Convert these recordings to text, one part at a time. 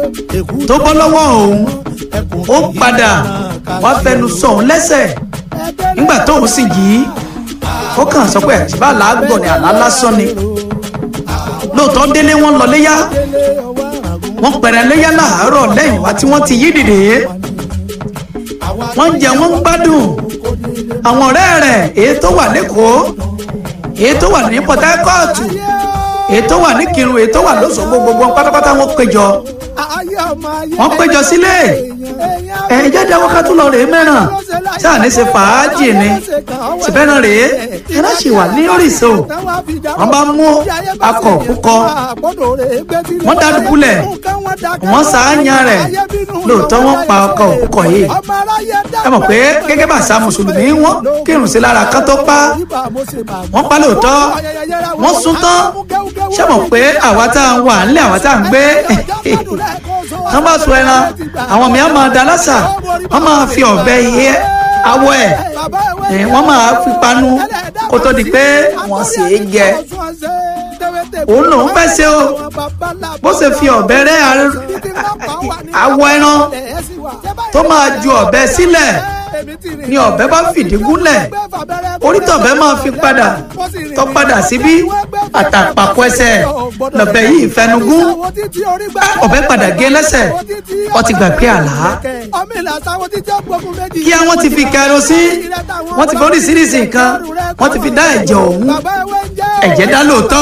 tó bọ́ lọ́wọ́ òun ó padà wá fẹnu sọ òun lẹ́sẹ̀ nígbà tóun sì jí ó kàn sọ pé àtibá làágbọ̀ ni àlá lásán ni lóòótọ́ délé wọn lọ léyà wọ́n pẹ̀rẹ̀ léyà láàárọ̀ lẹ́yìn wá tí wọ́n ti yí dìde wọ́n jẹ wọ́n gbádùn àwọn ọ̀rẹ́ rẹ̀ èyí tó wà lẹ́kọ̀ọ́ èyí tó wà ní Port Harcourt èyí tó wà ní Kirun èyí tó wà lóṣogbo gbogbo pátápátá wọ́n péjọ wọ́n péjọ sílé ẹ̀yin jáde àwọn ká tún lọ rèé mẹ́ràn sáà ní ṣe fàájì ni ṣùgbọ́n rèé ẹ̀rọ sì wà ní oríṣi wọ́n bá mú akọ̀ púpọ̀ wọ́n dádùbúlẹ̀ wọ́n ṣàáyàn rẹ̀ lóòótọ́ wọ́n pa ọkọ̀ púpọ̀ yìí ẹ mọ̀ pé gẹ́gẹ́ bá àṣà mùsùlùmí wọ́n kírun sí lára kán tó pa wọ́n pa lóòótọ́ wọ́n sún tán ṣé mọ̀ pé àwa tá à ń wà nílé àwa tá à ń gbé wọ́n bá sọ ẹran àwọn mìíràn máa da lásà wọ́n máa fi ọ̀bẹ yẹ awọ ẹ̀ wọ́n máa fi panu kó tó di pé wọ́n sì é jẹ òun lòun fẹ́ ṣe o bó ṣe fi ọ̀bẹ rẹ́ awọ ẹran tó máa ju ọ̀bẹ sílẹ̀ ni ọ̀bẹ bá fìdí gúnlẹ̀ orítọ̀bẹ máa fi padà tó padà síbí àtàpàkọ ẹsẹ̀ lọ̀bẹ yìí fẹnugún ọ̀bẹ padà gé lẹ́sẹ̀ ó ti gbàgbé àlá kí àwọn ti fi kẹrosí wọ́n ti fi oríṣiríṣi nǹkan wọ́n ti fi dá ẹ̀jẹ̀ ọ̀hún ẹ̀jẹ̀ dá lóòótọ́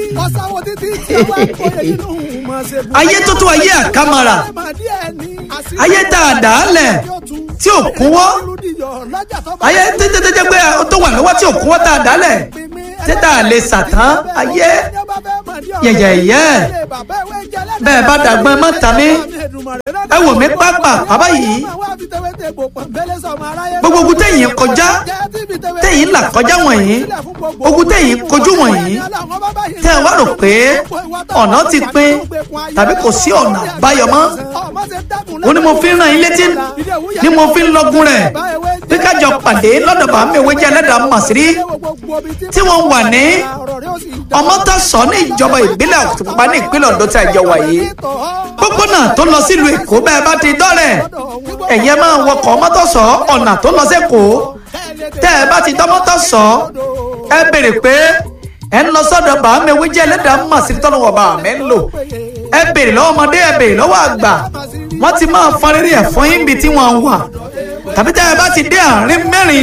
ayé tó tó ayé àkàmàrà ayé tá a dà á lẹ̀ tí ò kúnwọ́ ayé tẹ́tẹ́tẹ́tẹ́ pé tó wà lọ́wọ́ tí ò kúnwọ́ tá a dà á lẹ̀ tẹ́tà lè sàtán ayé yẹ̀yẹ̀yẹ́ bẹ́ẹ̀ bá dàgbọ́n mọ́ tàmí ẹ wò mí pápá bàbá yìí gbogbo ogun tẹ̀yìn kọjá tẹ̀yìn là kọjá wọ̀nyí ogun tẹ̀yìn kojú wọ̀nyí tẹ̀ wá rò pé ọ̀nà ti pín tàbí kò sí ọ̀nà àbáyọ mọ́ ó ní mo fi ń ràn yín létí ni mo fi ń lọ́gùn rẹ̀ bí kájọ pàdé lọ́dọ̀ bá mi ìwé jẹ́ ẹlẹ́dàá màsírí tí wọ́n wà ní ọmọtọ́sọ ní ìjọba ìbílẹ̀ òkùtùpá ní ìpínlẹ̀ Ondo tí a jọ wà yìí pópónà tó lọ sílùú Èkó bẹ́ẹ̀ bá ti dọ́rẹ̀ ẹ̀yẹ máa wọkọ̀ ọmọtọ́sọ ọ̀nà tó lọ sẹ́kọ̀ọ́ tẹ́ ẹ bá ti dọ́mọtọ́sọ ẹ béèrè pé ẹ ń lọ sọ́dọ̀ bá mi ìwé jẹ́ ẹlẹ́dàá màsírí tọ́lọ́wọ́ bá mi ń lò ẹ béèrè lọ́wọ́ ọmọdé ẹ béèrè lọ́wọ́ àgbà wọ́n ti máa fọn rírì ẹ̀ fún yín bí tí wọ́n wà tàbí tẹ́ ẹ bá ti dé àárín mẹ́rin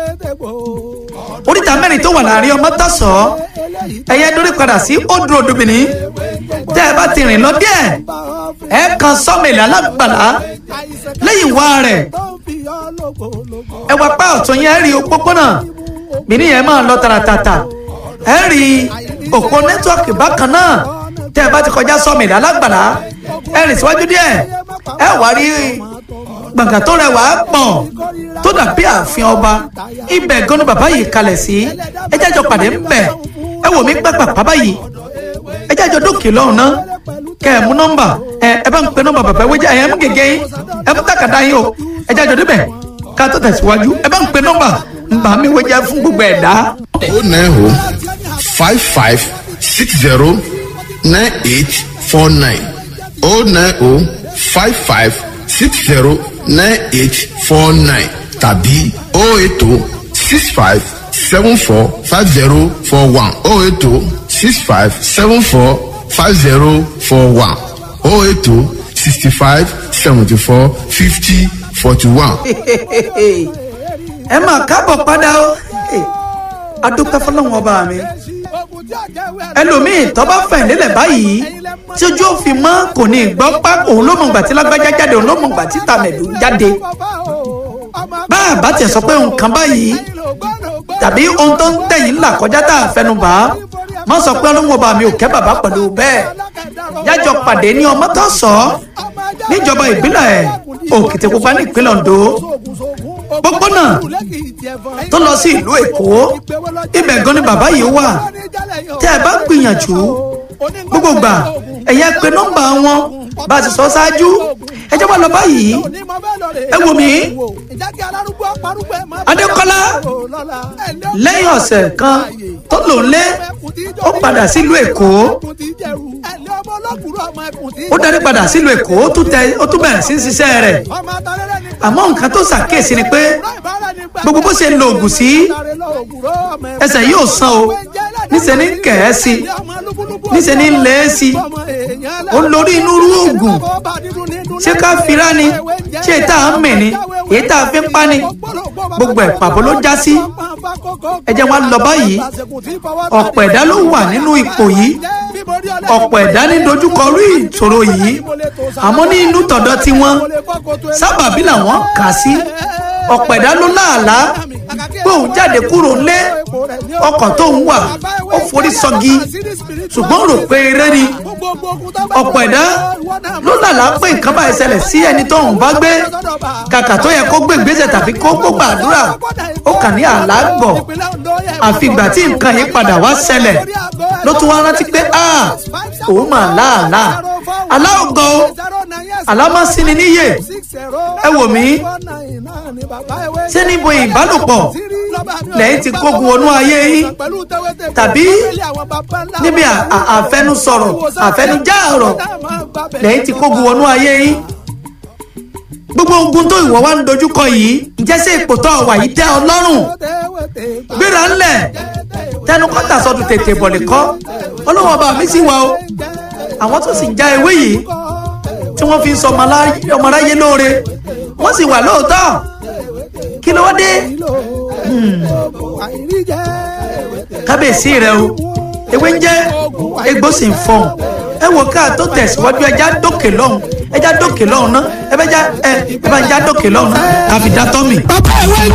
oríta mẹ́rin tó wà láàrin ọmọ tọ̀sọ̀ ẹ̀yẹ dórí padà sí odò odòmìnì tẹ́ ẹ bá ti rìn lọ díẹ̀ ẹ kan sọ́mìlì alágbàlá lẹ́yìn wá rẹ̀ ẹ wá pa ọ̀tún yẹn rí òpópónà mìíní yẹn máa lọ tààràtàtà ẹ rí òpó nẹ́tíwọ́ọ̀kì bákan náà tẹ́ ẹ bá ti kọjá sọ́mìlì alágbàlá ẹ rìn síwájú díẹ̀ ẹ wá rí gbọ̀ngàn tó rẹwà pọ̀ tó dàbí ààfin ọba ibẹ̀ gan ni bàbá yìí kalẹ̀ sí ẹ jẹ́ àjọ pàdé ńbẹ̀ ẹ wò mí gbàgbà bàbá yìí ẹ jẹ́ àjọ dókè lọ́hùn náà kẹ́ ẹ mú nọ́mbà ẹ ẹ bá ń pe nọ́mbà bàbá wẹ́jẹ́ ẹ mú gègé yín ẹ mú tàkàdá yín o ẹ jẹ́ àjọ débẹ̀ ká tó tẹ̀síwájú ẹ bá ń pe nọ́mbà nbà mi wẹ́jẹ́ fún gbogbo ẹ̀dá. o nine o five five six zero nine eight four nine o nine o five five six zero nine eight four nine tàbí o eight o six five seven four five zero four one o eight o six five seven four five zero four one o eight o sixty five seventy four fifty forty one. ẹ máa káàbọ̀ padà o adúpẹ́ fọlọ́run ọba mi ẹlòmíì tó bá fẹ̀ nílẹ̀ báyìí tí ojú òfin mọ́ kò ní gbọ́ pá òun ló mọ̀ gbà tí lágbájá jáde òun ló mọ̀ gbà tí tàmẹ̀dù jáde bá a bá tiẹ̀ sọ pé nǹkan báyìí tàbí ohun tó ń tẹ̀yìn là kọjá tá a fẹnu bá má sọ pé ọlọ́run ọba mi ò kẹ́ bàbá pẹ̀lú bẹ́ẹ̀ yájọ pàdé ní ọmọ tó sọ níjọba ìbílẹ̀ Òkìtìpupa ní ìpínlẹ̀ Ondo pópónà tó lọ sí ìlú Èkó ibẹ̀ gan ni bàbá yìí wà tẹ́ ẹ bá gbìyànjú gbogbo gbà ẹ̀yẹ pé nọ́mbà wọn bá a ti sọ ṣáájú ẹ jẹ́ wá lọ báyìí ẹ wò mí adékọ́lá lẹ́yìn ọ̀sẹ̀ kan tó lò ń lé ó padà sílùú èkó ó darí padà sílùú èkó ó tún tẹ ó tún bẹ̀rẹ̀ sí ṣiṣẹ́ rẹ̀ àmọ́ nǹkan tó ṣàkíyèsí ni pé gbogbo bó ṣe lo oògùn sí ẹsẹ̀ yóò san o níṣẹ́ ní kẹ̀ẹ́ sí níṣẹ́ ní lẹ́ sí ó ń lórí inú rú oògùn ṣé ká fira ni ṣé tá a ń mì ni èyí tá a fi ń pa ni gbogbo ẹ̀ pàbó ló já sí ẹ jẹ́ wọn lọ báyìí ọ̀pọ̀ ẹ̀dá ló wà nínú ipò yìí ọ̀pọ̀ ẹ̀dá ní dojúkọ rí ìṣòro yìí àmọ́ ní inú tọ̀dọ̀ tiwọn sábàbí làwọn kà sí ọ̀pọ̀ ẹ̀dá ló láàlá pé òun jáde kúrò lé ọkọ̀ tó ń wà ó forí sọgi ṣùgbọ́n rò pé eré ni ọ̀pọ̀ ẹ̀dá ló lálàá pé nǹkan báyìí ṣẹlẹ̀ sí ẹni tó ń bá gbé kàkà tó yẹ kó gbé ìgbésẹ̀ tàbí kó gbógbà àdúrà ó kàn ní àlá gbọ̀ àfìgbà tí nǹkan yìí padà wá ṣẹlẹ̀ ló tún wá rántí pé a òun mà láàlá aláògọ́ o alámọ́síni níyè ẹ wò mí ṣé níbo ìbálòpọ̀ lẹ́yìn tí kógun wọnú ayé yín tàbí níbi àfẹnusọ̀rọ̀ àfẹnujá ọ̀rọ̀ lẹ́yìn tí kógun wọnú ayé yín gbogbo ogun tó ìwọ wa ń dojúkọ yìí ǹjẹ́ sí ipò tó wà yìí tẹ́ ọ lọ́rùn gbéra ńlẹ̀ tẹnu kọ́tà sọdún tètè bọ̀lẹ̀ kọ́ ọlọ́wọ́n ọba mi sì wà o àwọn tó sì ń já ewé yìí tí wọ́n fi ń sọ ọmọ aráyé lóore wọ́n sì wà lóòótọ́ kí ló dé kábíyèsí rẹ o ewé ń jẹ́ egbò sì ń fọhùn ẹ wò ká tó tẹ̀síwájú ẹja dókè lọ́hùn ẹja dókè lọ́hùn náà ẹ bẹ já ẹ ẹ bá ń já dókè lọ́hùn náà káfí dá tọ́ mi. bàbá ìwé